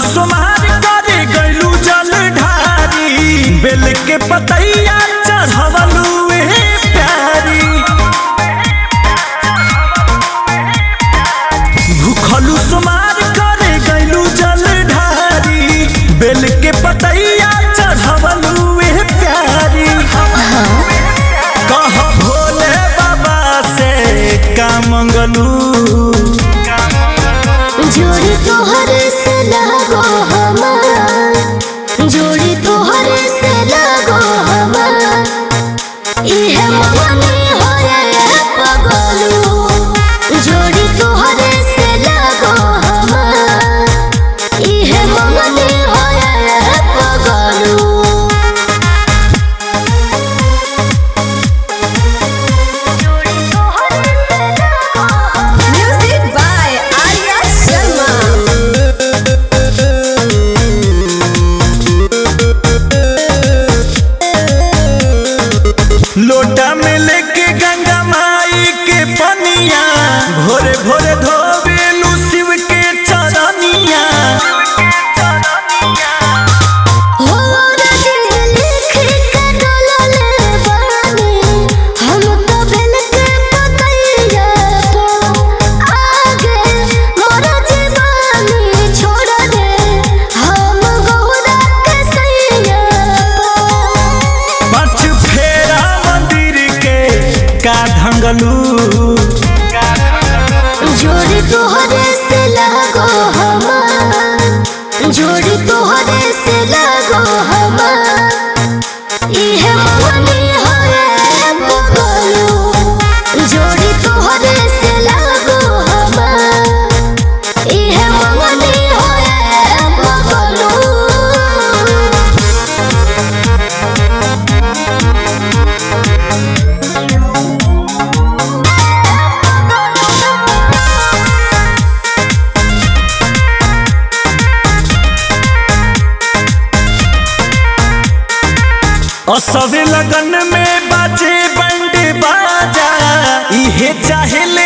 सोमार करे गइलू जल ढारी बेल के पतैया चढ़वलू ए प्यारी भूखलू सोमार करे गइलू जल ढारी बेल के पतैया चढ़वलू ए प्यारी कह भोले बाबा से का मंगलू जोड़ी तोहर से लगो हमार जोड़ी तोहर से लगो हमार इहे मगनी होए पगलू जोड़ी तोहर से लगो हमार इहे मगनी होए पगलू Music by Arya Sharma. लोटा में लेके गंगा माई के पनिया भोरे भोरे धोबेलू शिव के चरनिया हो रजी लिख के डोलले बानी हम तो भेल के पतैया तो आगे मोर जीवानी छोड़ दे हम गौरा के सैया पाँच फेरा मंदिर के का ढंगलू जोड़ी तोहरे से लगो हमार जोड़ी तोहरे से लगो हमार इहे मगनी होए पगलू जोड़ी तोहरे से लगो हमार इहे मगनी होए पगलू असवे लगन में बाजे बंड बाजा इहे चाहेले